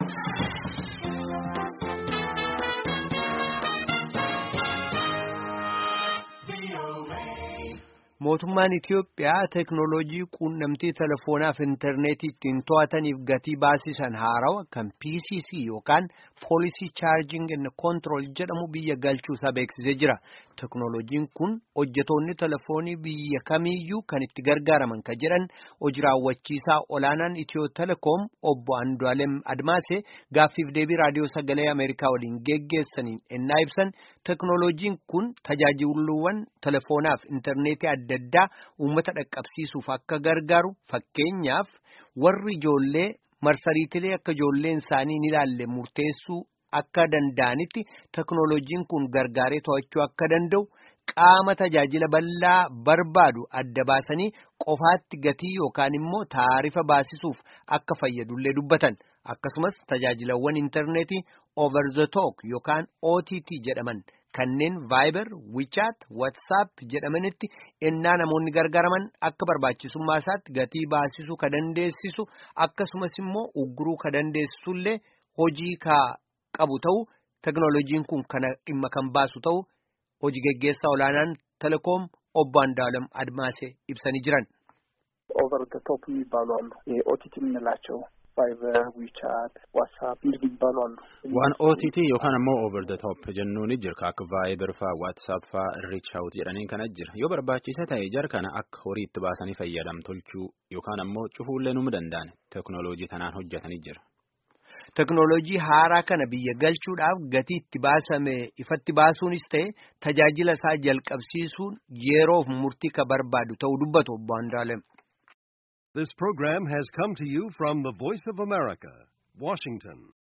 mootummaan Itiyoophiyaa teeknooloojii quunnamtii teleefoonaaf intarneetii ittiin to'ataniif gatii baasisan haarawa kan PCC yookaan poolisii chaarjing and control jedhamu biyya galchuusaa beeksisee jira. Teeknooloojiin kun hojjetoonni telefoonii biyya kamiiyyuu kan itti gargaaraman kan jedhan hojii raawwachiisaa olaanaan Itiyoo telekoom obbo Andu'aalem Admaasee gaaffiif deebii raadiyoo sagalee Ameerikaa waliin geggeessaniin ennaa ibsan teeknooloojiin kun tajaajiluwwan telefoonaaf intarneetii adda addaa uummata dhaqqabsiisuuf akka gargaaru fakkeenyaaf warri ijoollee marsariitilee akka ijoolleen isaanii hin ilaalle murteessuu akka danda'anitti teeknooloojiin kun gargaaree to'achuu akka danda'u qaama tajaajila bal'aa barbaadu adda baasanii qofaatti gatii yookaan immoo taarifa baasisuuf akka fayyadullee dubbatan akkasumas tajaajilawwan intarneetii over the talk yookaan OTT jedhaman. Kanneen Viber, WeChat, WhatsApp jedhamanitti ennaa namoonni gargaaraman akka barbaachisummaa isaatti gatii baasisuu ka dandeessisu akkasumas immoo ugguruu ka dandeessisullee hojii ka qabu ta'u teknooloojiin kun kana dhimma kan baasu ta'u hojii geggeessaa olaanaan telekoom obbo Andu'aalem Admaasee ibsanii jiran. ኦቨር ደ ቶፕ የሚባሉ አሉ። ኦቲቲ የምንላቸው ቫይበር፣ ዊቻት፣ ዋትሳፕ እንዲህ ይባሉ አሉ። waan OTT yookaan ammoo over the top jennuun jira akka Viber faa WhatsApp faa reach out jedhaniin kana jira yoo barbaachisa ta'e jar kana akka horii itti baasanii fayyadam tolchuu yookaan ammoo cufuullee nu danda'an teknooloojii tanaan hojjetanii jira. Teknooloojii haaraa kana biyya galchuudhaaf gatii itti baasame ifatti baasuunis ta'e tajaajila isaa jalqabsiisuun yeroof murtii ka barbaadu ta'uu dubbatu obbo Andu'aalem. This program has come to you from the Voice of America, Washington.